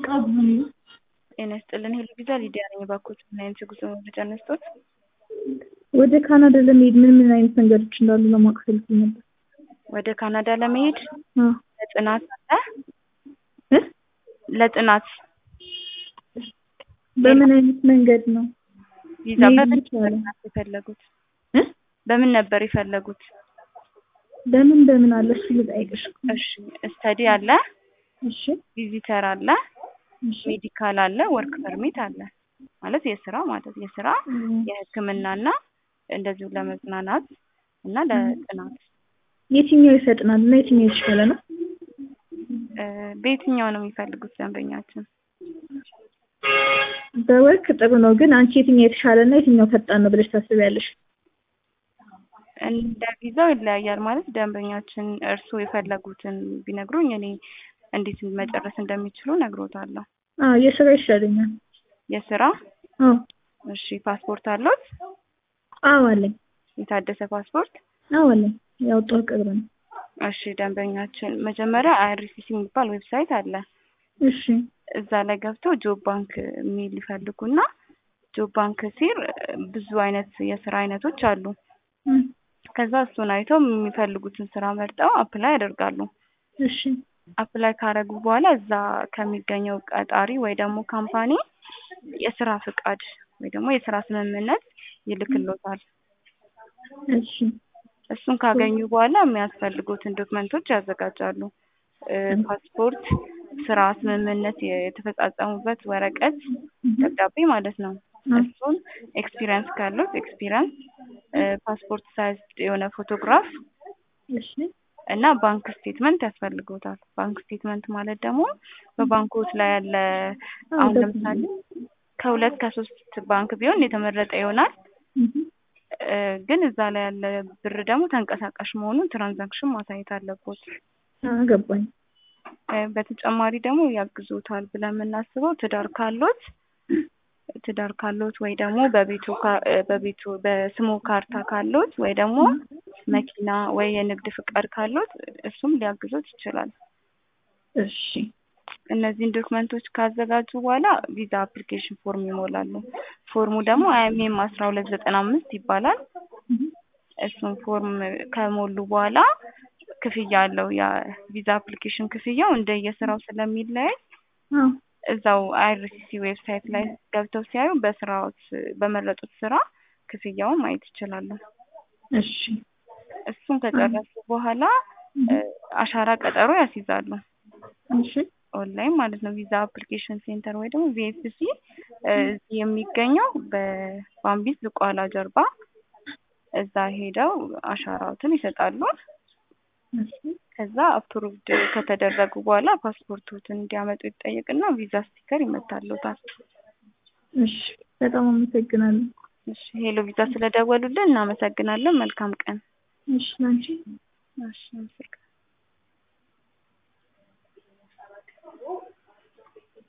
እቃው ብዙ ነው። ጤና ይስጥልን ሄሎ ቪዛ ሊዲያ ነኝ። እባክዎት ምን አይነት የጉዞ መረጃ ነስቶት? ወደ ካናዳ ለመሄድ ምን ምን አይነት መንገዶች እንዳሉ ለማወቅ ፈልጌ ነበር። ወደ ካናዳ ለመሄድ አዎ ለጥናት አለ እ ለጥናት በምን አይነት መንገድ ነው ቪዛ መሄድ በምን ይቻላል? ነበር የፈለጉት? እ በምን ነበር የፈለጉት? በምን በምን አለ እሱ ልጠይቅሽ። እሺ ስተዲ አለ፣ እሺ ቪዚተር አለ፣ እሺ ሜዲካል አለ፣ ወርክ ፐርሚት አለ። ማለት የስራ ማለት የስራ የሕክምናና እንደዚሁ ለመዝናናት እና ለጥናት የትኛው ይፈጥናል እና የትኛው የተሻለ ነው? እ በየትኛው ነው የሚፈልጉት ደንበኛችን? በወርክ ጥሩ ነው፣ ግን አንቺ የትኛው የተሻለ እና የትኛው ፈጣን ነው ብለሽ ታስቢያለሽ? እንደ ቪዛው ይለያያል። ማለት ደንበኛችን እርስዎ የፈለጉትን ቢነግሩኝ እኔ እንዴት መጨረስ እንደሚችሉ ነግሮታለሁ። አዎ የስራ ይሻለኛል። የስራ አዎ እሺ፣ ፓስፖርት አለዎት? አዎ አለኝ። የታደሰ ፓስፖርት? አዎ አለኝ። ያወጣው ቅርብ ነው። እሺ፣ ደንበኛችን መጀመሪያ አይአርሲሲ የሚባል ዌብሳይት አለ። እሺ እዛ ላይ ገብተው ጆብ ባንክ የሚል ይፈልጉና ጆብ ባንክ ሲር ብዙ አይነት የስራ አይነቶች አሉ። እም፣ ከዛ እሱን አይተው የሚፈልጉትን ስራ መርጠው አፕላይ ያደርጋሉ። እሺ አፕላይ ካረጉ በኋላ እዛ ከሚገኘው ቀጣሪ ወይ ደግሞ ካምፓኒ የስራ ፍቃድ ወይ ደግሞ የስራ ስምምነት ይልክሎታል። እሺ እሱን ካገኙ በኋላ የሚያስፈልጉትን ዶክመንቶች ያዘጋጃሉ። እ ፓስፖርት፣ ስራ ስምምነት የተፈጻጸሙበት ወረቀት ደብዳቤ ማለት ነው። እሱን ኤክስፒሪየንስ ካሉት ኤክስፒሪየንስ፣ ፓስፖርት ሳይዝ የሆነ ፎቶግራፍ እሺ እና ባንክ ስቴትመንት ያስፈልጎታል። ባንክ ስቴትመንት ማለት ደግሞ በባንኮች ላይ ያለ አሁን ለምሳሌ ከሁለት ከሶስት ባንክ ቢሆን የተመረጠ ይሆናል። እም፣ እ ግን እዛ ላይ ያለ ብር ደግሞ ተንቀሳቃሽ መሆኑን ትራንዛክሽን ማሳየት አለቦት። አዎ ገባኝ። እ በተጨማሪ ደግሞ ያግዞታል ብለን የምናስበው ትዳር ካሎት ትዳር ካሎት ወይ ደግሞ በቤቱ ካ- እ በቤቱ በስሙ ካርታ ካሎት ወይ ደግሞ መኪና ወይ የንግድ ፍቃድ ካሎት እሱም ሊያግዞት ይችላል። እሺ እነዚህን ዶክመንቶች ካዘጋጁ በኋላ ቪዛ አፕሊኬሽን ፎርም ይሞላሉ። ፎርሙ ደግሞ አይኤምኤም አስራ ሁለት ዘጠና አምስት ይባላል። እም፣ እሱን ፎርም ከሞሉ በኋላ ክፍያ አለው። የቪዛ አፕሊኬሽን ክፍያው እንደየስራው ስለሚለያይ አዎ እዛው አይአርሲሲ ዌብሳይት ላይ ገብተው ሲያዩ በስራዎች በመረጡት ስራ ክፍያውን ማየት ይችላሉ። እሺ እሱን ከጨረሱ በኋላ እ አሻራ ቀጠሮ ያስይዛሉ። እሺ ኦንላይን ማለት ነው። ቪዛ አፕሊኬሽን ሴንተር ወይ ደግሞ ቪኤፍሲ እዚህ የሚገኘው በባምቢስ ዝቋላ ጀርባ እዛ ሄደው አሻራዎትን ይሰጣሉ። እሺ ከዛ አፕሩቭድ ከተደረጉ በኋላ ፓስፖርቶትን እንዲያመጡ ይጠየቅና ቪዛ ስቲከር ይመታሉታል። እሺ በጣም አመሰግናለሁ። እሺ ሄሎ ቪዛ ስለደወሉልን እናመሰግናለን። መልካም ቀን። እሺ ላንቺ እሺ አመሰግናለሁ።